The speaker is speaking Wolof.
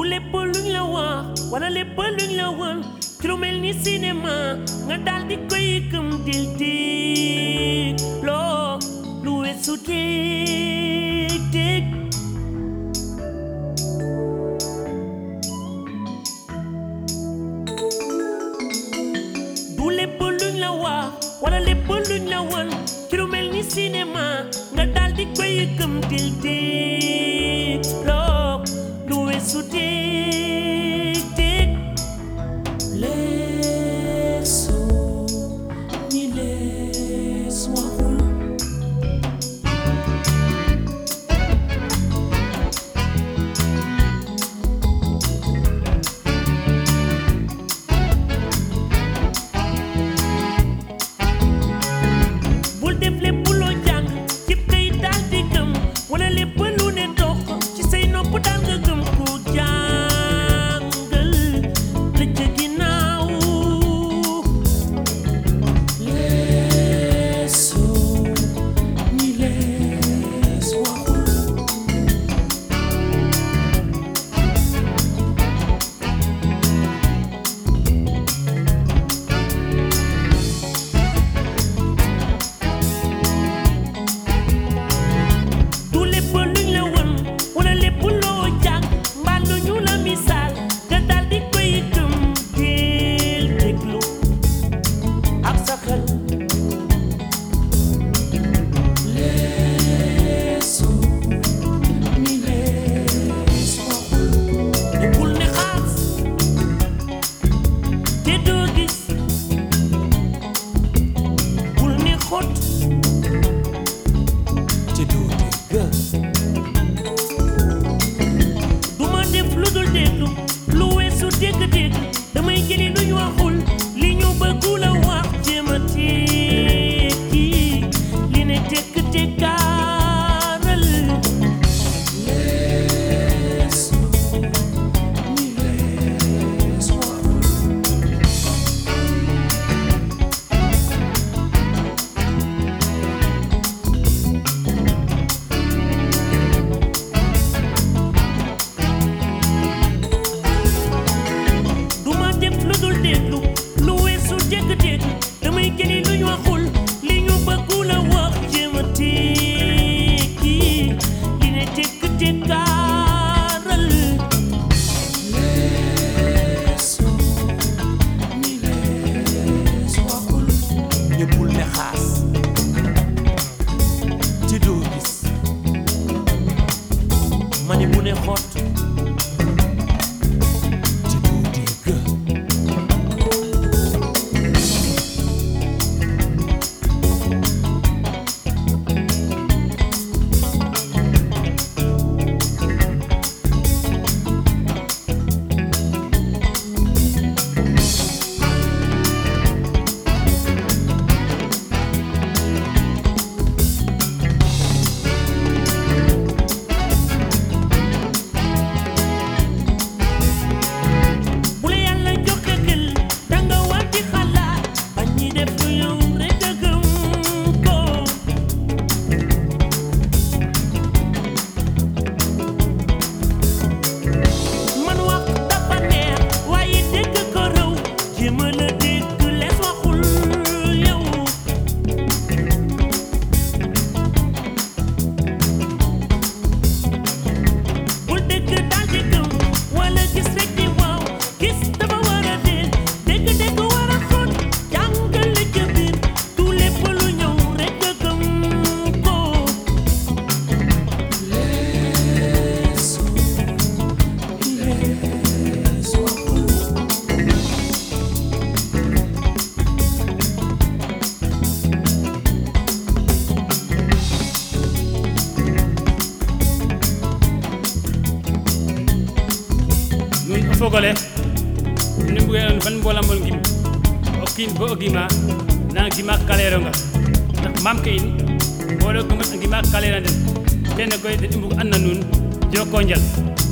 lépp luñ la wax wala lépp luñ la won ci lu mel ni cinéma nga daal di koy gëm dil dig loo lu weesu dég dég du lépp luñ la wax wala lépp luñ la won ci lu mel ni cinéma nga daal di koy gëm dil dig loo lu weesu dég dég leesoo ni lees waxul bul def lépp loo jàng cib kay daal di gëm wala lépp lu ne dox ci say nopp daal nga gëm ko jàngal la ca ginnaaw leesoo ni lees waxul du lépp luñ la won wala lépp loo jàng mbaa lu ñu la misaal nga daal di koy gëm teel déglu ak sa xel leesoo ni lees waxul ne bul ne xaas te doo gis bul ne xot te doo dégg duma def lu dul déglu lu weesu dégg-dégg damay jëli lu ñu waxul li ñu bëggul a wax jéem a tekki li ne tekk tekkaaral lees ni lees waxul duma def lu dul déglu lu weesu dégg-dégg damay jëli lu ñu waxul li ñu bëggul a wax jéem a tekki li ne tekk tekkaaral leesoo ni lees waxul ñëppul ne xaas te doo gis ma ne bu ne xott te doo dégg bu la yàlla joxe xel danga war di xalaat bañ ñi def lu yow rek a gëm ko man wax dafa neex waaye dégg ko raw jéem a la dégg lees waxul yow bul dégg daal di gëm wala gis rek di waaw gis dafa war a dee dégg dégg war a xóot jàngal li ca biir tout lépp lu ñëw rek a gëm ko leesu lees waxul min o fogole ni mbuge on ban mbolamol gim o kiin bo o gima na gima kaleronga ndax mam ke in mboɗo gima gima kalera den kene koy den i mbug an na nuun joko njal